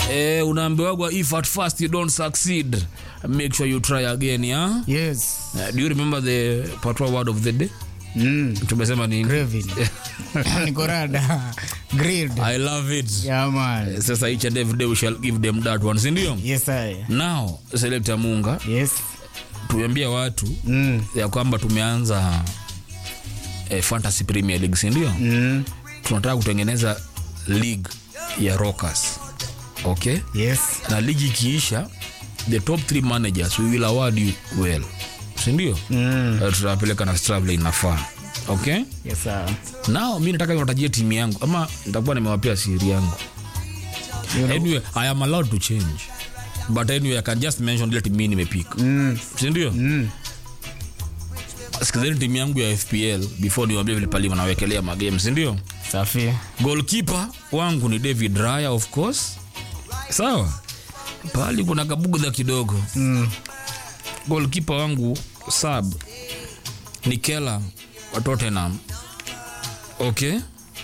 eh, unaambiwagwa if at first you don't succeed make sure you try again yeah? yes Uh, do you remember the patois word of the day mm. tumesema nini Craving. niko rada grilled i love it yeah man sasa each and every day we shall give them that one sindio yes i now selecta munga yes tuambia watu mm. ya kwamba tumeanza eh, fantasy premier league sindio Mm. tunataka kutengeneza league ya rockers okay yes na ligi ikiisha the top three managers we will award you well sindio mm. uh, tutawapeleka na stravle inafaa okay yes sir. nao mi nataka niwatajie timu yangu ama nitakuwa nimewapia siri yangu You know- anyway i am allowed to change but anyway i can just mention ile timu mi nimepika mm. sindio Mm. sikizeni timu yangu ya fpl before niwambia vile palima nawekelea magame sindio safi golkipe wangu ni david raya of course sawa pali kuna kabugdha kidogo mm. golkipe wangu sab ni kela wa tottenham okay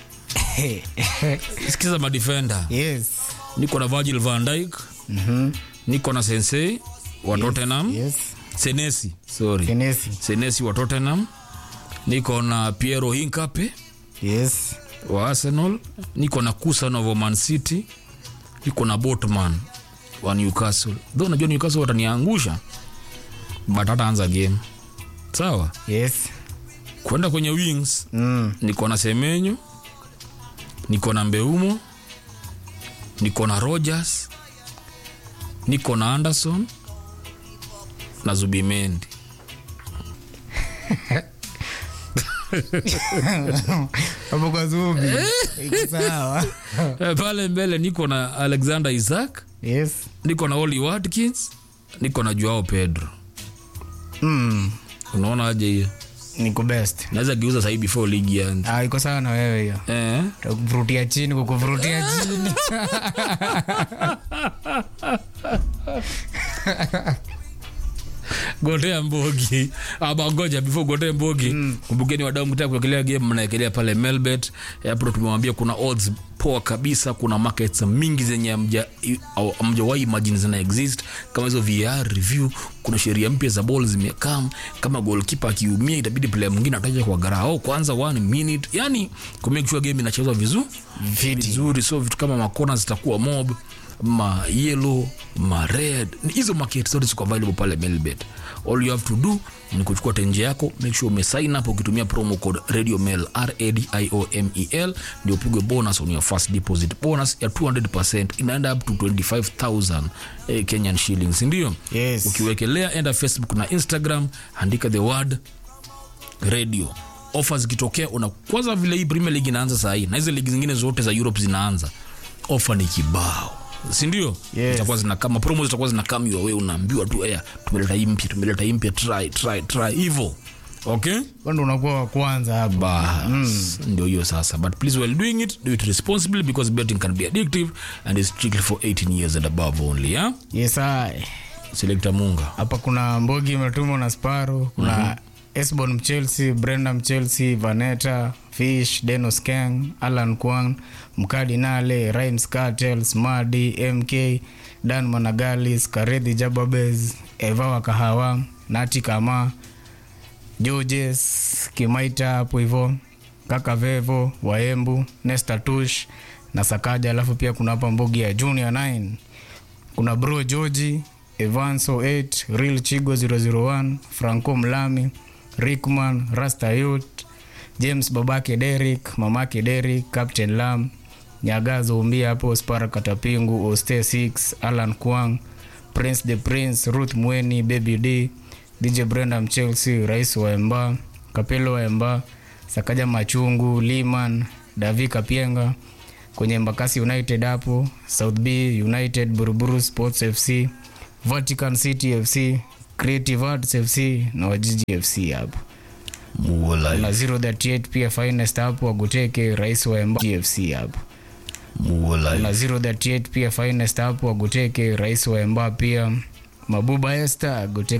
sikiza madefender yes niko na virgil van dyke Mhm. niko na sensei wa tottenham yes senesi sorry kenesi senesi wa tottenham niko na piero hinkape yes wa arsenal niko na kusan wa man city niko na botman wa newcastle tho najua newcastle wataniangusha but hataanza game sawa yes kwenda kwenye wings mm. niko na semenyo niko na mbeumo niko na rogers niko na anderson na zubimendi hapo kwa zubi iko sawa Eh, pale mbele niko na alexander isaac yes niko na oli watkins niko na joao pedro mm. unaona aje hiyo niko best naweza geuza sahii before ligi yanze ah, iko sawa na wewe hiyo eh? takuvurutia chini kukuvurutia chini gotea mbogi ama ngoja before gotea mbogi mm. kumbukeni wadau mtaka kuekelea game mnaekelea pale melbet hapo tumewambia kuna odds poa kabisa kuna markets mingi zenye hamja- i- au hamjawahi imagine zina exist kama hizo vr review kuna sheria mpya za ball zimekam kama goalkeeper akiumia itabidi player mwingine ataja kwa garao kwanza one minute yani kumake sure game inachezwa vizuri vizuri so vitu kama makona zitakuwa mob ma yellow ma red Ni hizo market zote ziko available pale melbet all you have to do ni kuchukua tenje yako make sure umesign up ukitumia promo code radio mail radiomel ndio upigwe bonus on your first deposit bonus ya 200 inaenda up to 25000 eh, kenyan shillings ndio Yes. ukiwekelea enda facebook na instagram andika the word radio ofa zikitokea una kwanza vile hii premier league inaanza sahii na hizi ligi zingine zote za europe zinaanza ofa ni kibao sindio Yes. zitakuwa zina kama promo zitakuwa zina come your way unaambiwa tu ea tumeleta hii mpya tumeleta hii mpya try try try hivo okay kwando unakuwa wa kwanza hapa bas ndio hiyo sasa but please while doing it do it responsibly because betting can be addictive and is strictly for 18 years and above only yeah? yes ai selecta munga hapa kuna mbogi imetumwa na sparo kuna mm-hmm. esbon mchelsea brenda mchelsea vaneta fish denos kang alan kwang mkadi nale rimes cartels madi mk dan managalis karedhi jababes eva wa kahawa nati kama georges kimaita hapo hivo kaka vevo waembu nesta tush na sakaja alafu pia kuna hapa mbogi ya junior 9 kuna bro georgi evanso 8 real chigo 001 franco mlami rickman rastayut james babake derik mamake derik captain lam nyagazo umbia hapo spara katapingu oste 6 alan kwang prince the prince ruth mweni baby d dj brenda mchelsea rais wa emba kapelo wa emba sakaja machungu liman davi kapienga kwenye mbakasi united hapo south b united buruburu sports fc vatican city fc creative arts fc na wajiji fc hapo muola na 038 pia finest hapo waguteke rais wa emba fc hapo muola na 038 pia finest hapo waguteke rais wa emba pia mabuba este aguteke